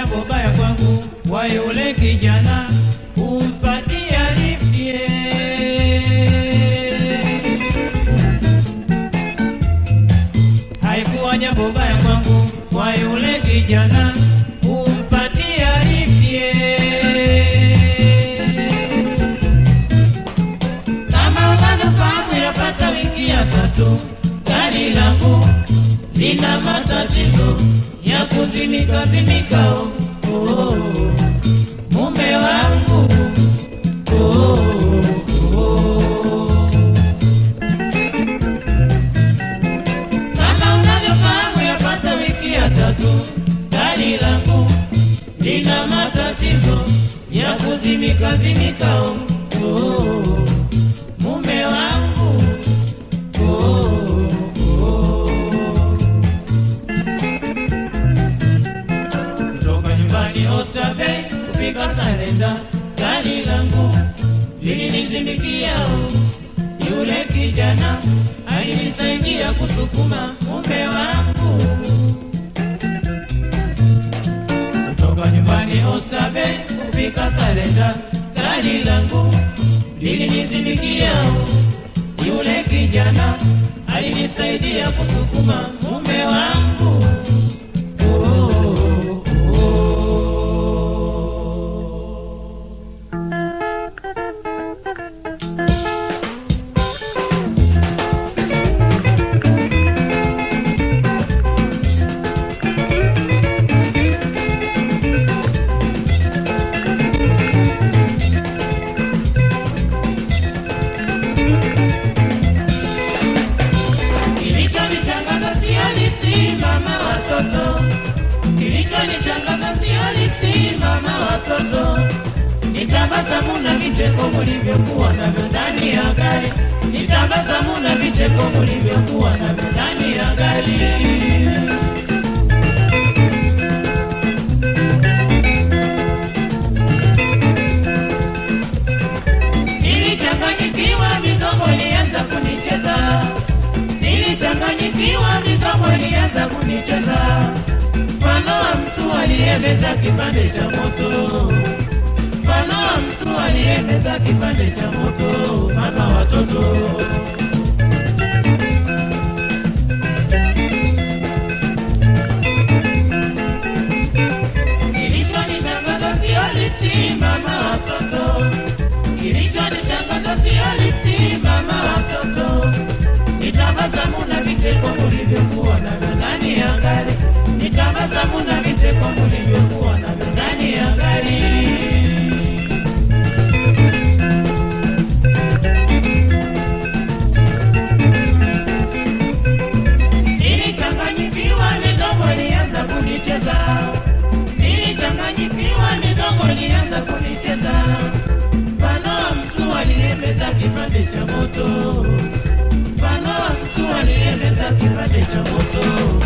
jambo baya kwangu kwa yule kijana kumpatia liftie. Haikuwa jambo baya kwangu kwa yule kijana kumpatia liftie. Kama unavyofahamu yapata wiki ya tatu, gari langu lina matatizo ya kuzimika zimika. Oh, oh, mume wangu oh, oh. Kama unavyofahamu yapata wiki ya tatu, gari langu lina matatizo ya kuzimika zimika. Oh, oh, mume wangu oh, oh. kutoka nyumbani Oysterbay kufika Salenda, gari langu lilinizimikia. Yule kijana alinisaidia kusukuma mume wangu kutoka nyumbani Oysterbay kufika Salenda, gari langu lilinizimikia. Yule kijana alinisaidia kusukuma mume wangu oh, Kilichonishangaza sio lifti mama watoto, kilichonishangaza sio lifti mama watoto, ni tabasamu na vicheko mulivyokuwa navyo ndani ya gari, ni tabasamu na vicheko mulivyokuwa navyo ndani ya gari. Nilichanganyikiwa, midomo ilianza kunicheza. Nilichanganyikiwa, midomo ilianza kunicheza, mfano wa mtu aliyemeza kipande cha moto, mfano wa mtu aliyemeza kipande cha moto. Mama watoto Kilichonishangaza sio lifti mama watoto, kilichonishangaza sio lifti mama watoto, ni tabasamu na vicheko mulivyokuwa navyo ndani ya gari, ni tabasamu na vicheko mulivyokuwa navyo ndani ya gari. Nilichanganyikiwa, midomo ilianza kunicheza. Nilichanganyikiwa, midomo ilianza kunicheza, mfano wa mtu aliyemeza kipande cha moto, mfano wa mtu aliyemeza kipande cha moto.